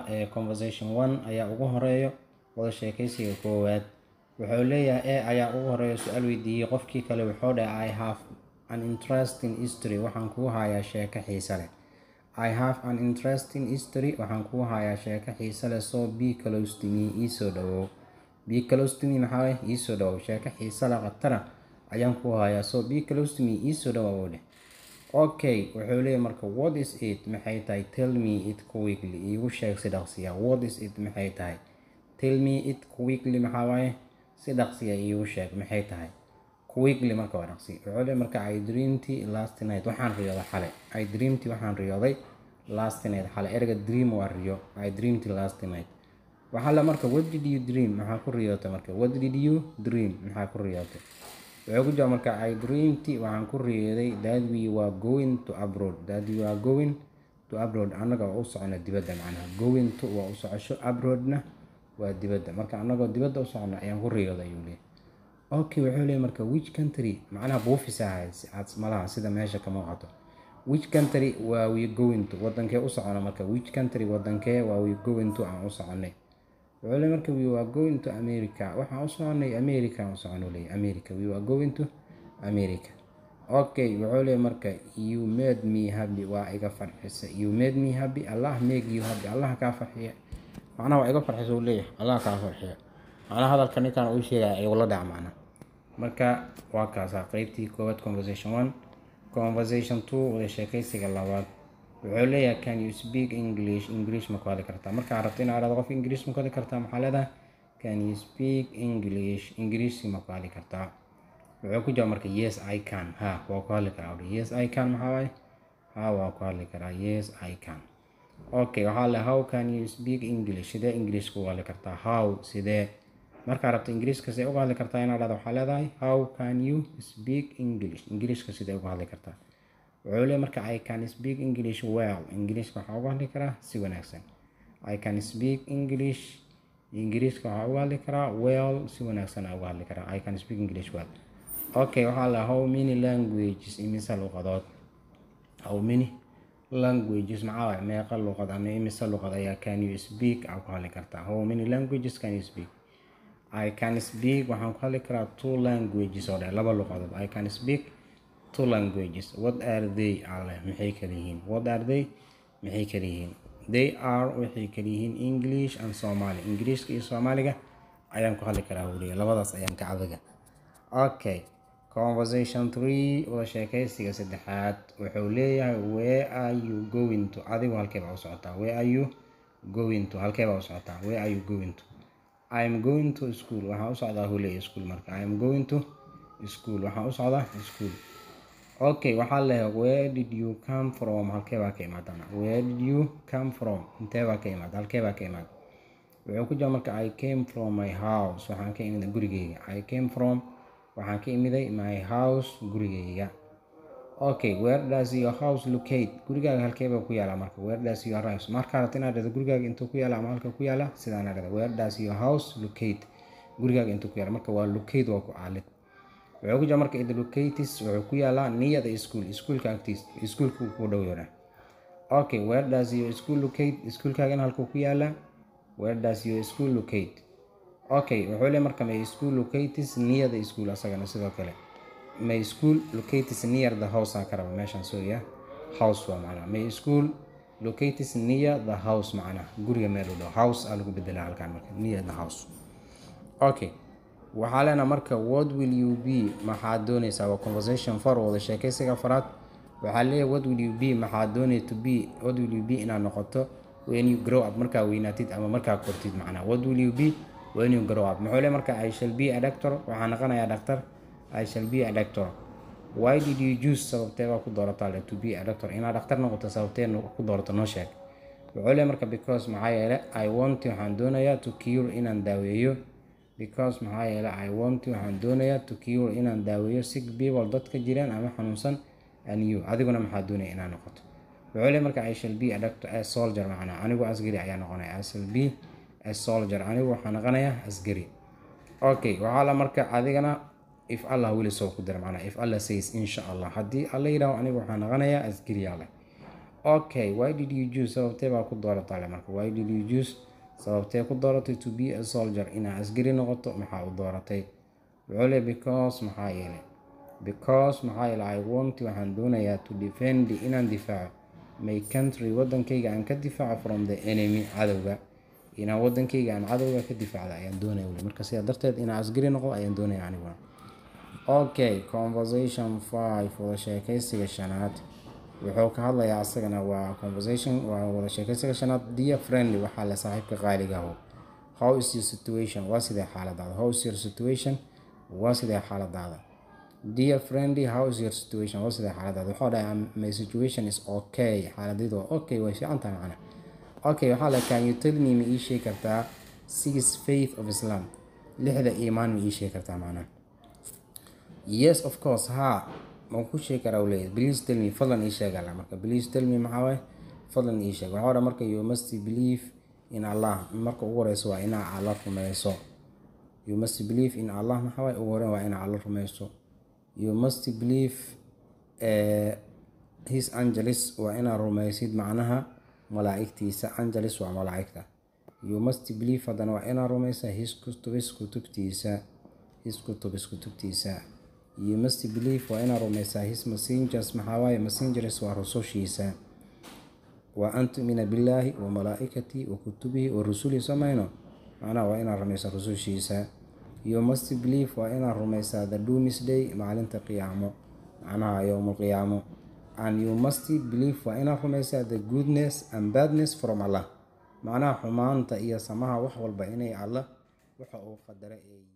ee conversation one ayaa ugu horeeyo wada sheekaysiga koowaad wuxuu leeyahay e ayaa ugu horeeya su-aal weydiiyey qofkii kale wuxuu dhahay i have an interesting history waxaan kuu hayaa sheeko xiise leh i have an interesting history waxaan kuu hayaa sheeko xiise leh soo be close to me iisoo dhawow be close to me maxaa waye iisoo dhawow sheeko xiise leh khatara ayaan kuu hayaa soo be close to me iisoo dhawow dheh okay wuxuu leeyahay marka what is it maxay tahay tell me it quickly iigu sheeg si dhaqsiya what is it maxay tahay tell me it quickly maxaa waaye si dhaqsiya iigu sheeg maxay tahay quickly marka waa dhaqsi wuxuu leeyahay marka i dreamed last night waxaan riyooday xale i dreamed waxaan riyooday last night xale erga dream waa riyo i dreamed last night waxaa la marka what did you dream maxaa ku riyootay marka what did you dream maxaa ku riyootay wuxuu ku jira marka i dreamed waxaan ku riyooday that we were going to abroad that we were going to abroad annaga waa u socona dibadda macnaha going to waa u socosho abroadna waa dibadda marka annagoo dibadda u socona ayaan ku riyooday ayuu leeyahay okay wuxuu leeyahay marka which country macnaha buufis ahayd malaha sida meesha ka muuqato which country waa we going to wadankee u socona marka which country wadankee waa we going to aan u soconay wuxuu leeyahay marka we were going to america waxaan u soconay america aan u socono leeyahay america we were going to america okay wuxuu leeyahay marka you made me happy waa iga farxisa you made me happy allah make you happy allah kaa farxiya macnaha waa iga farxisa uu leeyahay allah kaa farxiya macnaha hadalka ninkan uu sheegaya igula dhac macna marka waa kaasaa qeybtii koowaad conversation one conversation two wada sheekaysiga labaad wuxuu leeyahay can you speak english english ma ku hadli kartaa markaa rabto inaad dhahdo qof english ma ku hadli kartaa maxaa leedahay can you speak english english ma ku hadli kartaa wuxuu ku jawaab marka yes i can ha waa ku hadli karaa yes i can maxaa waaye ha waa ku hadli karaa yes i can okay waxaa le how can you speak english sidee english ku hadli kartaa how sidee markaa rabto ingiriiska sidee uga hadli kartaa inaad dhahdo waxaa leedahay how can you speak english ingiriiska sidee uga hadli kartaa wuxuu leeyahay marka i can speak english well ingiriiska waxaa uga hadli karaa si wanaagsan i can speak english ingiriiska waxaa uga hadli karaa well si wanaagsan uga hadli karaa i can speak english well okay waxaa la how many languages imise luqadood how many languages maxaa waay meeqa luqad ama imise luqad ayaa can you speak aa ku hadli kartaa how many languages can you speak I can speak waxaan ku hadli karaa two languages oo dhe laba luqadood I can speak two languages what are they alle maxay kala yihiin what are they maxay kala yihiin they are waxay kala yihiin English and Somali Ingiriiska iyo Soomaaliga ayaan ku hadli karaa weliya labadaas ayaan ka cadaga okay conversation three wada sheekaysiga saddexaad wuxuu leeyahay where are you going to adigu halkee baa u socotaa where are you going to halkee baa u socotaa where are you going to I am going to school waxaan u socdaa hule school marka I am going to school waxaan u socdaa school okay waxaa leeyahay where did you come from halkee baa ka imaadana where did you come from intee baa ka imaada halkee baa ka imaada wuxuu ku jira marka I came from my house waxaan ka imiday gurigeyga I came from waxaan ka imiday my house gurigeyga okay where does your house locate gurigaaga halkee baa ku yaala marka where does your house markaa rabta inaad dhahdo gurigaaga intuu ku yaala ama halka ku yaala sidaan dhahda where does your house locate gurigaaga intuu ku yaala marka waa locate waa ku caalid wuxuu ku jira marka id locatis wuxuu ku yaalaa niyada school iskuulka agtiis iskuulka ku dhow yara okay where does your school locate iskuulkaagana halkuu ku yaala where does your school locate okay wuxuu leeyahay marka may school locatis niyada school asagana sidoo kale my school located near the house aan ka raba meeshaan sooya house waa macnaa my school located near the house macnaa guriga meel u dhow house aa lagu bedelaa halkaan marka near the house okay waxaa leenaha marka what will you be maxaad dooneysaa waa conversation far wada sheekaysiga afaraad waxaa leeyahay what will you be maxaad doonay to be what will you be inaad noqoto when you grow up markaa weynaatid ama markaa kortid macnaa what will you be when you grow up muxuu leeyahay marka i shall be a doctor waxaa noqonayaa dhaktar I shall be a doctor. Why did you choose sababtee baa ku doorataa le to be a doctor inaad dhaktar noqoto sababtee ku doorato noo sheeg wuxuu leeyahay marka because maxaa yeele I want waxaan doonayaa to cure inaan daaweeyo because maxaa yeele I want waxaan doonayaa to cure inaan daaweeyo sick people dadka jiraan ama xanuunsan and you adiguna maxaa doonaya inaad noqoto wuxuu leeyahay marka I shall be a doctor a soldier macnaa anigu asgari ayaa noqonaya I shall be a soldier anigu waxaan noqonayaa asgari okay waxaa la marka adigana if allah weli soo ku dira macnaa if allah says insha allah haddii alla yidhaaho aniga waxaa noqonayaa asgari alle okay why did you choose sababtee baa ku dooratay marka why did you choose sababtee ku dooratay to be a soldier inaa askari noqoto maxaa u dooratay wuxuu le because maxaa yeelay because maxaa yeelay i want waxaan doonayaa to defend inaan difaaco my country wadankayga aan ka difaaco from the enemy cadowga inaan wadankayga aan cadowga ka difaacda ayaan doonaya weli marka sidaa darteed inaan askari noqdo ayaan doonaya aniguna okay conversation five wada sheekaysiga shanaad wuxuu ka hadlayaa asagana waa conversation waa wada sheekaysiga shanaad dear friendly waxaa le saaxiibka qaaliga aho how is your situation waa sidee xaaladaada how is your situation waa sidee xaaladaada dear friendly how is your situation waa sidee xaaladaada wuxuu dhahay my situation is okay xaaladaydu waa okay way fiican tahay macna okay waxaa le can you tell me ma ii sheegi kartaa six faith of islam lixda iimaan ma ii sheegi kartaa macnaha yes of course ha ma ku sheegi karaa u leeyahay please tell me fadlan ii sheeg alla marka please tell me maxaa waaye fadlan ii sheeg waxaa odhan marka you must believe in allah marka ugu horeyso waa inaa alla rumeyso you must believe in allah maxaa waaye ugu horeyn waa inaa alla rumeyso you must believe uh, his angelis waa inaa rumeysid macnaha malaa'igtiisa angelis waa malaa'igta you must believe haddana waa inaa rumeysa his kutubis kutubtiisa his kutubis kutubtiisa you must believe waa inaa rumeysaa his messengers maxaa waaye messengers waa rusushiisa wa an tumina billaahi wa malaa'ikatii wa kutubihi wa rusulihi samayno macnaha waa inaa rumeysaa rusushiisa you must believe waa inaa rumeysaa the doomsday maalinta qiyaamo macnaha yowmulqiyaamo and you must believe waa inaa rumeysaa the goodness and badness from allah macnaha xumaanta iyo samaha wax walba inay allah waxa uu qadara ay